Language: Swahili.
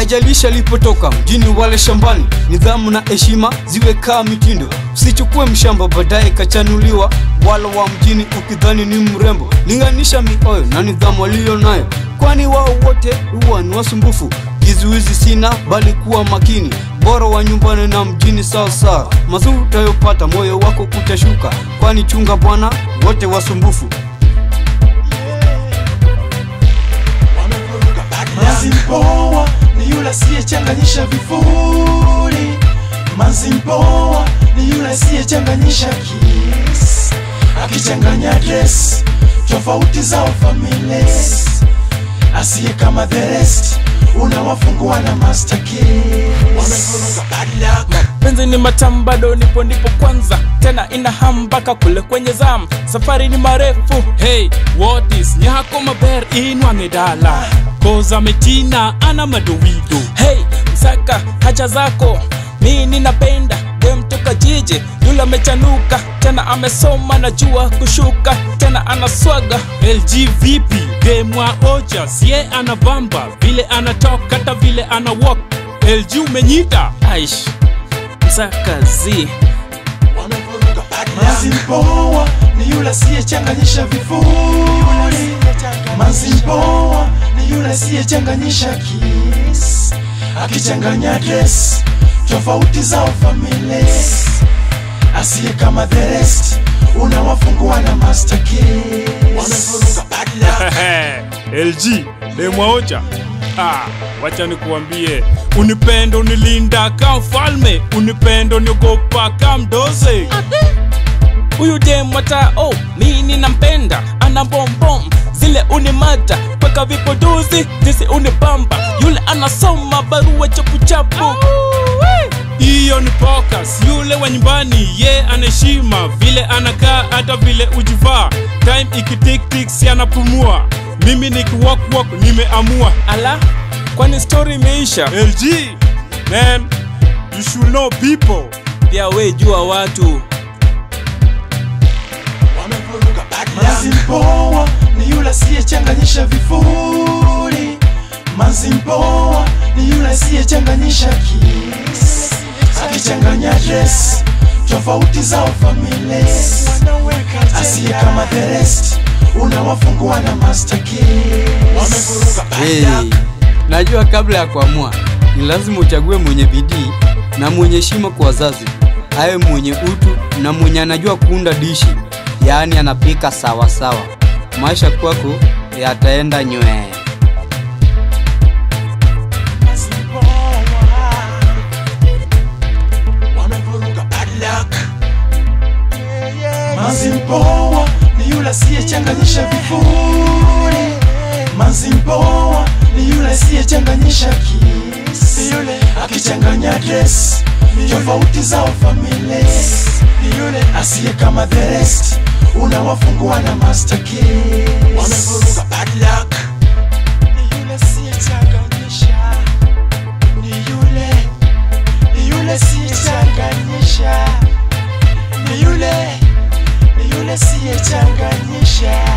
haijalishi alipotoka mjini wale shambani nidhamu na heshima ziwe kaa mitindo usichukue mshamba baadaye kachanuliwa wala wa mjini ukidhani ni mrembo linganisha mioyo na nidhamu aliyo nayo kwani wao wote huwa ni wasumbufu kizuizi sina bali kuwa makini bora wa nyumbani na mjini sawa sawa mazuri utayopata moyo wako kutashuka kwani chunga bwana wote wasumbufu Manzi mpoa ni yule asiyechanganyisha vifuri. Manzi mpoa ni yule asiyechanganyisha kiss, akichanganya dress tofauti zao families, asiye kama the rest unawafungua na master keys. penzi ni matamu bado nipo ndipo kwanza tena ina hamu mpaka kule kwenye zam safari ni marefu hey what is nyako maber inwang'e dala koza metina ana madowido hey msaka hacha zako mi ninapenda dem toka jiji yule amechanuka tena amesoma na jua kushuka tena anaswaga lg vipi demwa ocha sie anabamba vile anatoka hata vile ana walk lg umenyita aish msaka zi Manzi mpoa ni yule asiyechanganyisha vifuri. Manzi mpoa ni yule asiyechanganyisha kiss, akichanganya dress tofauti zao families, asiye kama the rest unawafungua na master keys. lg demwaocha ah, wacha nikuambie unipendo unilinda ka mfalme unipendo niogopa ka mdoze huyu dem hata oh, mi ninampenda ana bombom zile unimata kweka vipodozi jinsi unibamba yule anasoma barua chapuchapu hiyo ni pokas yule wa nyumbani ye anaheshima vile anakaa hata vile ujivaa time ikitiktik si anapumua mimi nikiwakwak nimeamua ala kwani story imeisha lg man you should know people pia we jua watu Manzi mpoa ni yule asiyechanganyisha vifuri. Manzi mpoa ni yule asiyechanganyisha kiss, akichanganya dress tofauti zao families, asiye kama the rest unawafungua na master keys. hey, najua kabla ya kuamua ni lazima uchague mwenye bidii na mwenye heshima kwa wazazi awe mwenye utu na mwenye anajua kuunda dishi yaani anapika sawa sawa maisha kwako yataenda nywee Manzi mpoa wamevuruga bad luck. Manzi mpoa ni yule asiyechanganyisha vifuri. Manzi mpoa ni yule asiyechanganyisha kiss, akichanganya dress tofauti zao families, asiye kama the rest unawafungua na master keys. Wamevuruga bad luck. Ni yule asiyechanganyisha ni yule ni yule siyechanganyisha ni yule ni yule siyechanganyisha